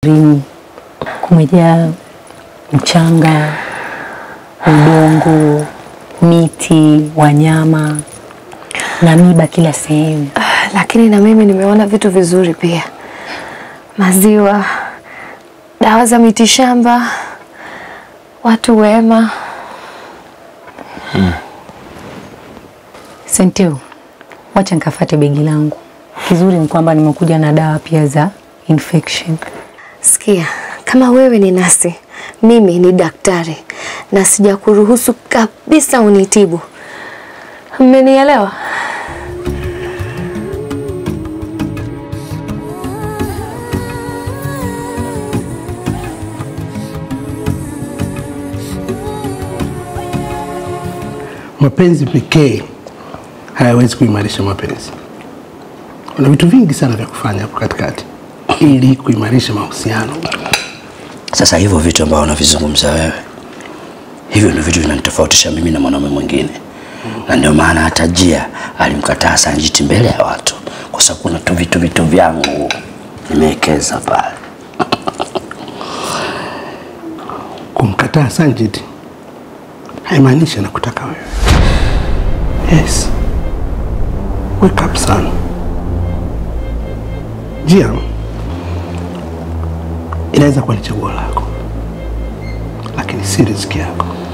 Rini kumejaa mchanga, udongo, miti, wanyama na miba kila sehemu. Lakini na mimi nimeona vitu vizuri pia, maziwa, dawa za mitishamba, watu wema. Senteu, wacha nikafate begi langu. Kizuri ni kwamba nimekuja na dawa pia za infection. Sikia, kama wewe ni nasi, mimi ni daktari na sijakuruhusu kabisa unitibu. Mmenielewa? Mapenzi pekee hayawezi kuimarisha mapenzi. Kuna vitu vingi sana vya kufanya hapo katikati ili kuimarisha mahusiano. Sasa hivyo vitu ambavyo unavizungumza wewe, hivyo ndio vitu vinanitofautisha mimi na mwanaume mwingine, na ndio maana hata Jia alimkataa Sanjiti mbele ya watu, kwa sababu kuna tu vitu vitu vyangu nimewekeza pale. Kumkataa Sanjit haimaanishi anakutaka wewe. Yes, wake up son. Jia inaweza kuwa ni chaguo lako, lakini si riziki yako.